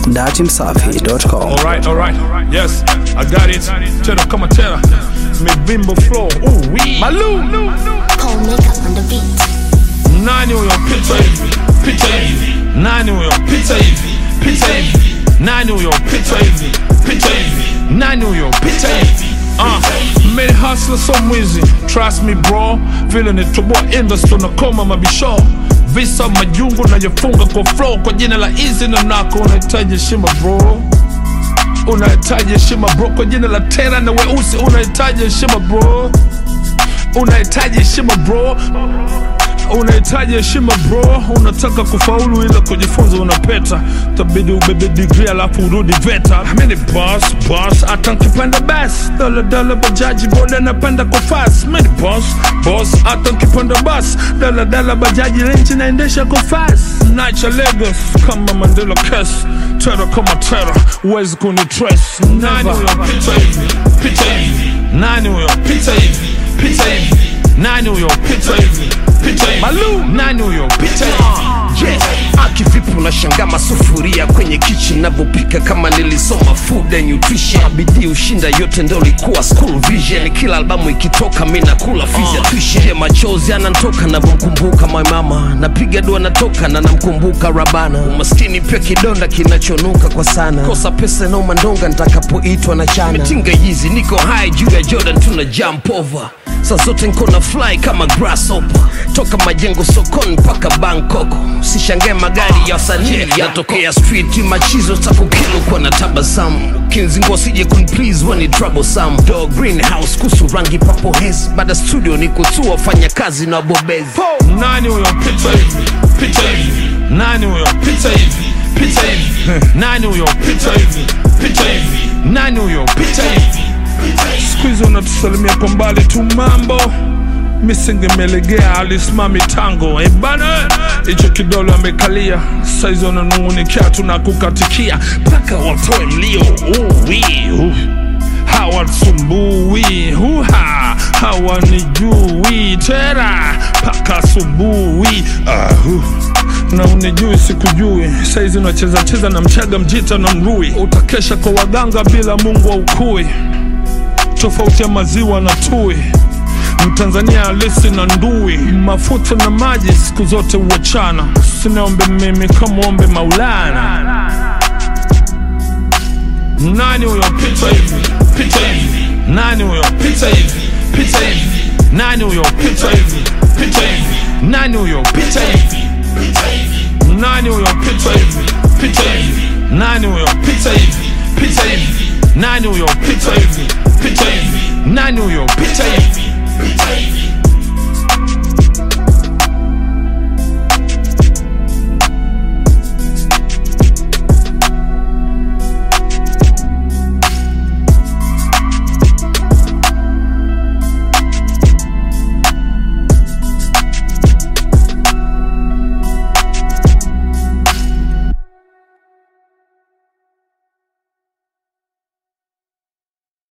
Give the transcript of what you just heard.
datimsafi.com. Alright, alright, yes, I got it. Tena kama tena, mivimbo flow, ooh wee. Malu, Cold makeup on the beat. nani huyo pita hivi, pita hivi, nani huyo pita hivi, pita hivi, nani huyo pita hivi, pita hivi, nani huyo pita hivi. Uh, many hustler so mwizi trust me bro vile nitoboa industry na koma mabisho visa majungu najifunga kwa flow kwa jina la easy na nako unahitaji heshima bro unahitaji heshima bro kwa jina la tera na weusi unahitaji heshima bro unahitaji heshima bro unahitaji heshima bro unataka kufaulu ila kujifunza unapeta tabidi ubebe digri alafu urudi veta mini boss boss hata nkipanda bas daladala bajaji boda napanda kwa fas mini boss boss hata nkipanda bas daladala bajaji renchi naendesha kwa fas nacha Lagos kama Mandela kes tera kama tera uwezi kunitres nani huyo pita hivi pita hivi nani huyo pita hivi pita hivi nani huyo pita hivi pita hivi Malu nani huyo pita hivi yes. akivipi unashanga masufuria kwenye kichi navyopika kama nilisoma food and nutrition bidii ushinda yote ndo likuwa school vision kila albamu ikitoka mi nakula fizya tuishi machozi anantoka navyomkumbuka my mama napiga dua natoka na namkumbuka rabana umaskini pia kidonda kinachonuka kwa sana kosa pesa na umandonga ntakapoitwa na chana mitinga hizi niko high juu ya jordan tuna jump over saa zote nko na fly kama grasshopper toka majengo sokoni mpaka bangkok sishangae magari ya wasanii yatokea street machizo takukilukwa na tabasamu kinzingo sije kunplease wani troublesome do greenhouse kusu rangi papo hes baada studio ni kutua fanya kazi na bobezi nani huyo pita hivi pita hivi nani huyo pita hivi pita hivi nani huyo pita hivi pita hivi nani huyo pita hivi siku hizi unatusalimia kwa mbali tu mambo misingemelegea alisimami tango ebana hicho kidole amekalia saizi wananungunikia tunakukatikia mpaka watoe mlio uwi uh. hawasumbui huha hawanijui tera mpaka asubuhi ahu na unijui sikujui saizi unacheza cheza na mchaga mjita na mrui utakesha kwa waganga bila mungu wa ukui tofauti ya maziwa na tui mtanzania halisi na ndui mafuta na maji siku zote huachana sinaombe mimi kamwombe maulana nani huyo pita hivi pita hivi nani huyo pita hivi pita hivi nani huyo pita hivi pita hivi nani huyo pita hivi nani huyo pita hivi pita hivi nani huyo pita hivi pita hivi nani huyo pita hivi pita hivi nani huyo pita hivi